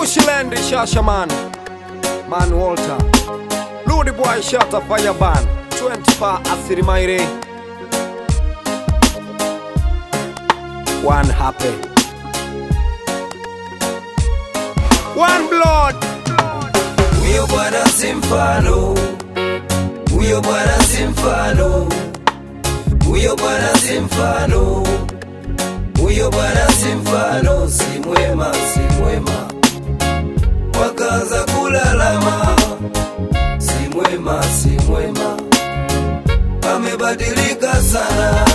Bushland Shashaman Man Walter Ludi Boy Shata Fireban 24 Asirimaire One happy One blood Huyo bwana si mfano, huyo bwana si mfano, huyo bwana si mfano, huyo bwana si mfano, si mwema, si mwema. Wakaanza kulalama, si mwema, si mwema, amebadilika sana.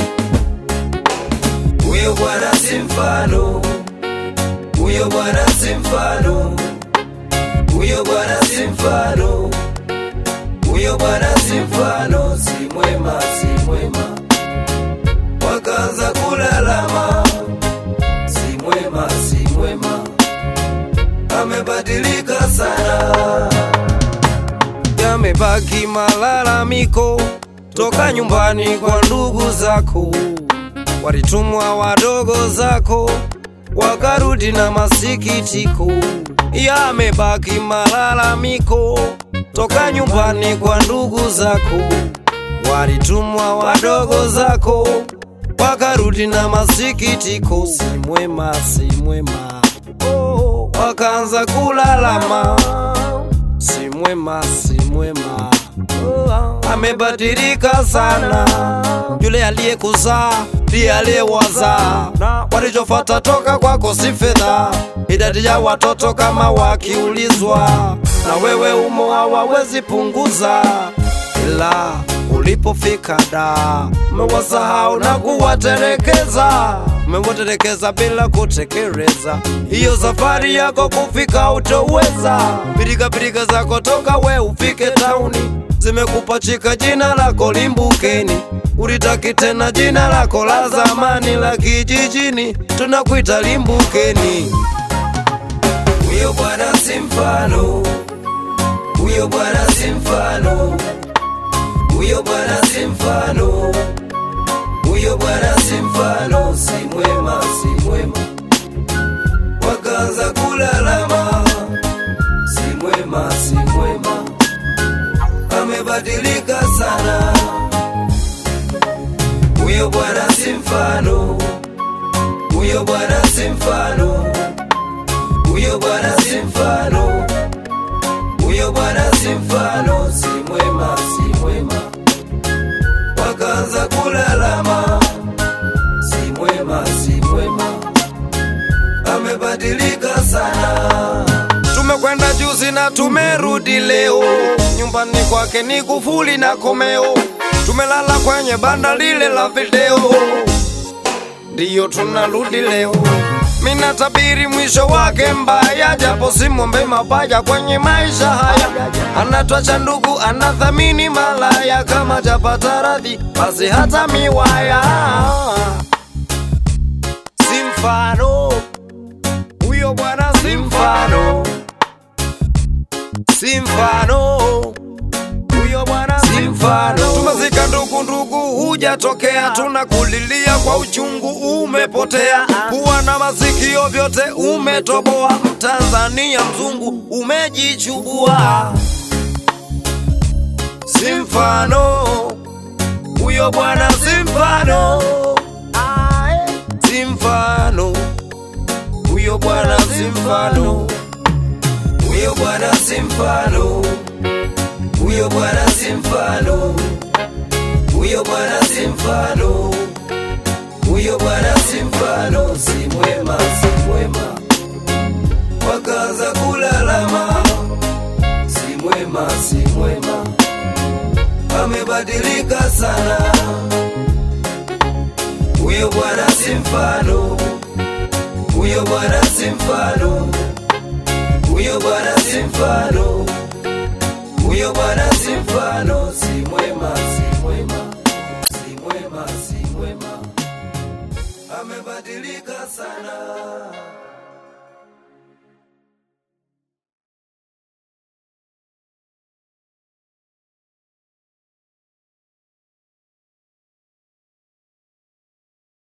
Huyo bwana si mfano, huyo bwana si mfano huyo bwana si mfano, huyo bwana si mfano, si mwema, si mwema. Wakaanza kulalama, si mwema, si mwema, amebadilika sana. Yamebaki malalamiko toka nyumbani kwa ndugu zako, walitumwa wadogo zako wakarudi na masikitiko. Yamebaki malalamiko toka nyumbani kwa ndugu zako, walitumwa wadogo zako wakarudi na masikitiko. Si mwema, si mwema, oh, wakaanza kulalama. Si mwema, si mwema, oh, amebadilika sana. Yule aliyekuzaa ndiye aliyewazaa, walichofata toka kwako si fedha, idadi ya watoto kama wakiulizwa, na wewe umo hawawezi punguza, ila ulipofika da umewasahau na kuwaterekeza, umewaterekeza bila kutekeleza. Hiyo safari yako kufika utoweza, pirika pirika zako toka we ufike tauni zimekupachika jina lako limbukeni, ulitaki tena jina lako la zamani la kijijini, tunakuita limbukeni. Huyo bwana si mfano, huyo bwana si mfano, huyo bwana si mfano, huyo bwana si mfano, si mwema, si mwema. Wakaanza kulalama, si mwema, si mwema amebadilika sana. Huyo bwana si mfano, huyo bwana si mfano, huyo bwana si mfano, huyo bwana si mfano, si mwema, si mwema. Wakaanza kulalama, si mwema, si mwema, amebadilika sana. Tumekwenda juzi na tumerudi leo, nyumbani kwake ni kufuli na komeo. Tumelala kwenye banda lile la video, ndiyo tunarudi leo. Mina tabiri mwisho wake mbaya, japo simwombe mabaya kwenye maisha haya. Anatwacha ndugu, anathamini malaya, kama japata radhi basi hata miwaya. Si mfano huyo bwana, si mfano si mfano huyo bwana si mfano. Tumezika ndugu ndugu, hujatokea, tunakulilia kwa uchungu, umepotea. Kuwa na masikio vyote umetoboa, Mtanzania mzungu umejichubua. Si mfano huyo bwana, si mfano, si mfano huyo bwana, si mfano huyo bwana si mfano, huyo bwana si mfano, huyo bwana si mfano, huyo bwana si mfano, si mwema, si mwema. Wakaanza kulalama, si mwema, si mwema, amebadilika sana. Huyo bwana si mfano, huyo bwana si mfano huyo bwana si mfano, huyo bwana si mfano, si mwema, si mwema, si mwema, si mwema, amebadilika sana.